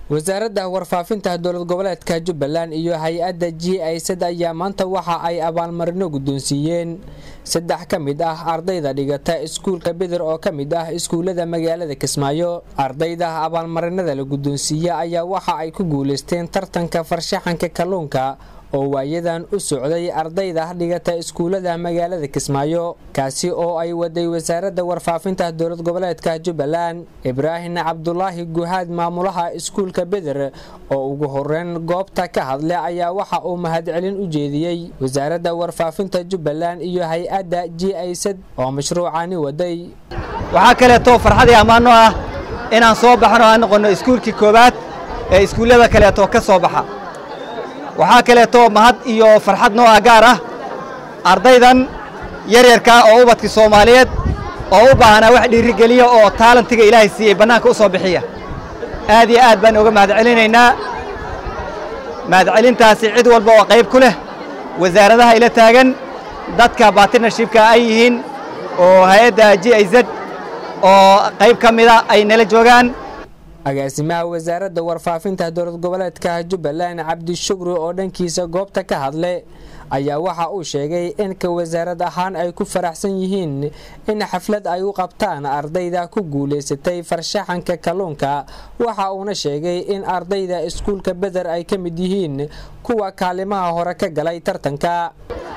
wasaaradda warfaafinta dowlad goboleedka jubbaland iyo hay-adda g isad ayaa maanta waxa ay abaalmarino guddoonsiiyeen saddex ka mid ah ardayda dhigata iskuulka beder oo ka mid ah iskuullada magaalada kismaayo ardayda abaalmarinada la guddoonsiiye ayaa waxa ay ku guulaysteen tartanka farshaxanka kalluunka oo waayadan u socday ardayda dhigata iskuullada magaalada kismaayo kaasi oo ay waday wasaaradda warfaafinta dowlad goboleedka jubbaland ibraahim cabdulaahi guhaad maamulaha iskuulka beder oo ugu horeyn goobta ka hadlay ayaa waxa uu mahadcelin u jeediyey wasaaradda warfaafinta jubbaland iyo hay-adda g isad oo mashruucani waday waxaa kaleeto farxadii ammaano ah inaan soo baxno aan noqonno iskuulkii koowaad ee iskuullada kaleeto ka soo baxa waxaa kaleeto mahad iyo farxad noo ah gaar ah ardaydan yaryarka oo ubadkii soomaaliyeed oo u baahanaa wax dhiirigeliya oo taalantiga ilaahay siiyey bannaanka u soo bixiya aad iyo aad baan uga mahadcelinaynaa mahadcelintaasi cid walba oo qayb ku leh wasaaradaha ila taagan dadka bartnershipka ay yihiin oo hay-adda g i z oo qayb ka mida ay nala joogaan agaasimaha wasaaradda warfaafinta dowlad goboleedka jubbaland cabdishukri oo dhankiisa goobta ka hadle ayaa waxa uu sheegay in ka wasaarad ahaan ay ku faraxsan yihiin in xaflad ay u qabtaan ardayda ku guulaysatay farshaxanka kalluunka waxa uuna sheegay in ardayda iskuulka beder ay ka mid yihiin kuwa kaalimaha hore ka galay tartanka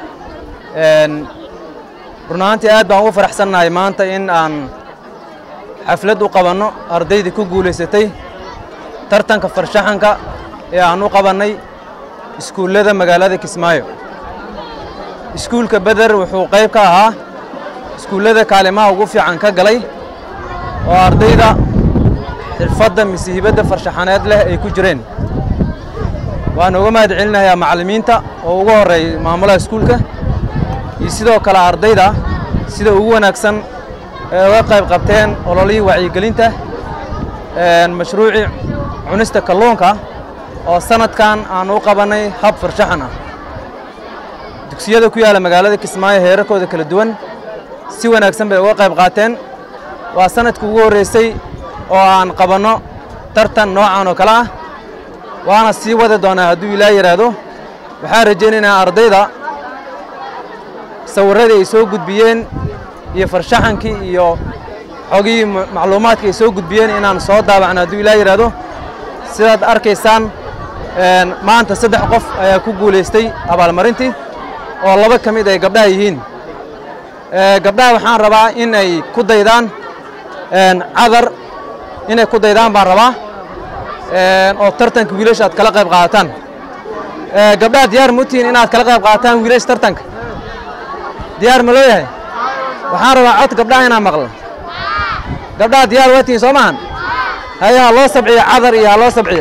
run ahaantii aad baan ugu faraxsannahay maanta in aan xaflad u qabanno ardaydii ku guulaysatay tartanka farshaxanka ee aan u qabannay iskuullada magaalada kismaayo iskuulka beder wuxuu qayb ka ahaa iskuullada kaalimaha ugu fiican ka galay oo ardayda xirfadda mise hibadda farshaxaneed leh ay ku jireen waan uga mahad celinayaa macallimiinta oo ugu horreeyay maamulaha iskuulka iyo sidoo kale ardayda sida ugu wanaagsan ee uga qayb qabteen ololihii wacyigelinta mashruucii cunista kalluunka oo sanadkan aan u qabannay hab farshaxan ah dugsiyada ku yaalla magaalada kismaayo heerarkooda kala duwan si wanaagsan bay uga qayb qaateen waa sanadkii ugu horraysay oo aan qabanno tartan noocan oo kale ah waana sii wadi doonaa hadduu ilaa yidhaahdo waxaan rajaynaynaa ardayda sawirradii ay soo gudbiyeen iyo farshaxankii iyo xogihii macluumaadka ay soo gudbiyeen inaan soo daabacno hadduu ilaa yidhaahdo sidaad arkaysaan maanta saddex qof ayaa ku guulaystay abaalmarintii oo laba ka mid ay gabdhaha yihiin gabdhaha waxaan rabaa in ay ku daydaan cadar inay ku daydaan baan rabaa oo tartanka wiilasha aad kala qayb qaadataan gabdhaha diyaar ma utihiin inaad kala qayb qaadataan wiilasha tartanka diyaar ma loo yahay waxaan rabaa cod gabdhaha inaan maqlo gabdhaha diyaar waa tihiin soo maahan haya ha loo sabciyo cadar iyo ha loo sabciyo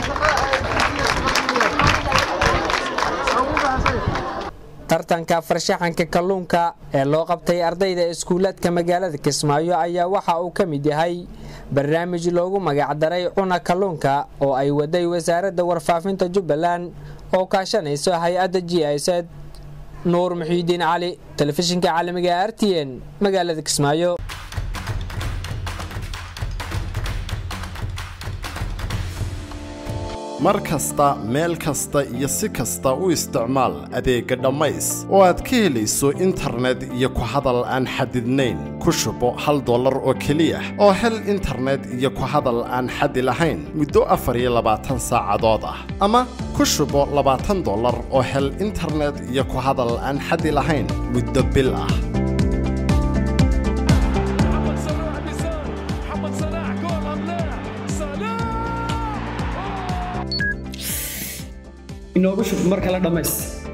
tartanka farshaxanka kalluunka ee loo qabtay ardayda iskuulaadka magaalada kismaayo ayaa waxa uu ka mid yahay barnaamij loogu magacdaray cuna kalluunka oo ay waday wasaaradda warfaafinta jubbaland oo kaashanayso hay-adda g isad nuur muxiidiin cali telefishinka caalamiga r t n magaalada kismaayo mar kasta meel kasta iyo si kasta u isticmaal adeegga dhammays oo aad ka helayso internet iyo ku hadal aan xadidnayn ku shubo hal dollar oo keliya oo hel internet iyo ku hadal aan xadi lahayn muddo afar iyo labaatan saacadood ah ama ku shubo labaatan dollar oo hel internet iyo ku hadal aan xadi lahayn muddo bil ah inoogu shub mar kale dhammays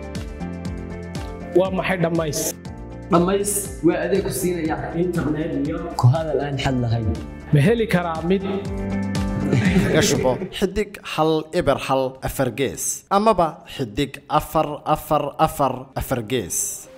waa maxay dhammays dhammays waa adeeg ku siinaya internet iyo ku hadal aan xad lahayn ma heli karaa mid kaga shubo xidig hal eber hal afar gees amaba xidig afar afar afar afar gees